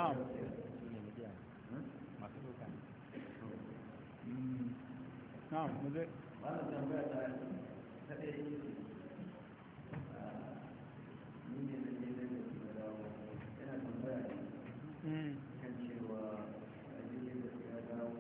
na'am Mm. na'am mu je wannan tambaya ta ta ɗaya ce ni ne da ne da da dawo yana tambaya ne Mm. kan cewa a jirgin da ya dawo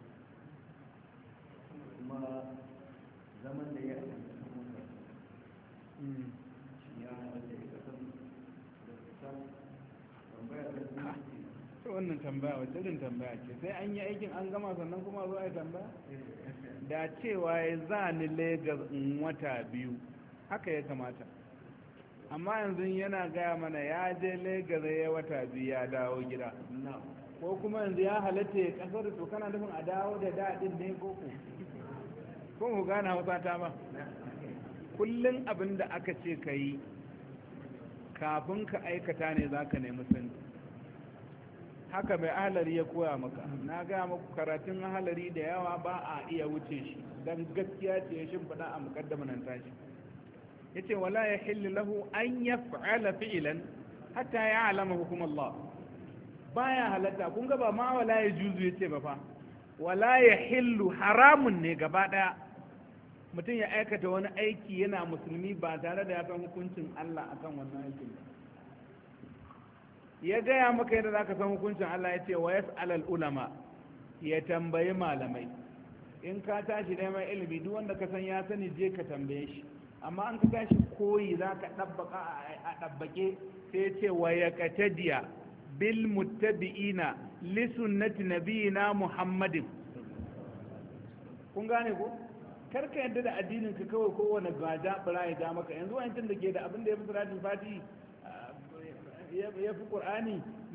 kuma zaman da ya yi Mm. shi ya halatta ya kasan da fita tambaya ta biyu to wannan tambaya wacce irin tambaya ce sai an yi aikin an gama sannan kuma zo a yi tambaya da cewa ya za ni Legas in wata biyu haka ya kamata amma yanzu yana gaya mana ya je Legas ya wata biyu ya dawo gida na ko kuma yanzu ya halatta ya kasar to kana nufin a dawo da daɗin ne ko ku ko ku gane hausa ta ba kullum abin da aka ce ka yi kafin ka aikata ne za ka nemi sani haka mai ahalari ya koya maka na gaya maku karatun ahalari da yawa ba a iya wuce shi don gaskiya ce ya shimfiɗa a mukaddama nan tashi ya ce wala ya hilli lahu an ya fa'ala fi'ilan hatta ya alama hukum Allah baya halatta kun ga ba ma wala ya juzu ya ce ba fa wala ya hillu haramun ne gaba ɗaya mutum ya aikata wani aiki yana musulmi ba tare da ya san hukuncin Allah akan wannan aikin ba ya gaya maka yadda zaka san hukuncin Allah ya ce wa yas'alal ulama ya tambayi malamai in ka tashi neman ilimi duk wanda ka san ya sani je ka tambaye shi amma an ka tashi koyi zaka dabbaka a dabbake sai ce wa yaqtadiya bil muttabi'ina li sunnati nabiyina muhammadin kun gane ko kar ka yadda da addinin ka kawai kowane gaja bara ya ja maka yanzu wani da ke da abin da ya fi salatin fati ya fi qur'ani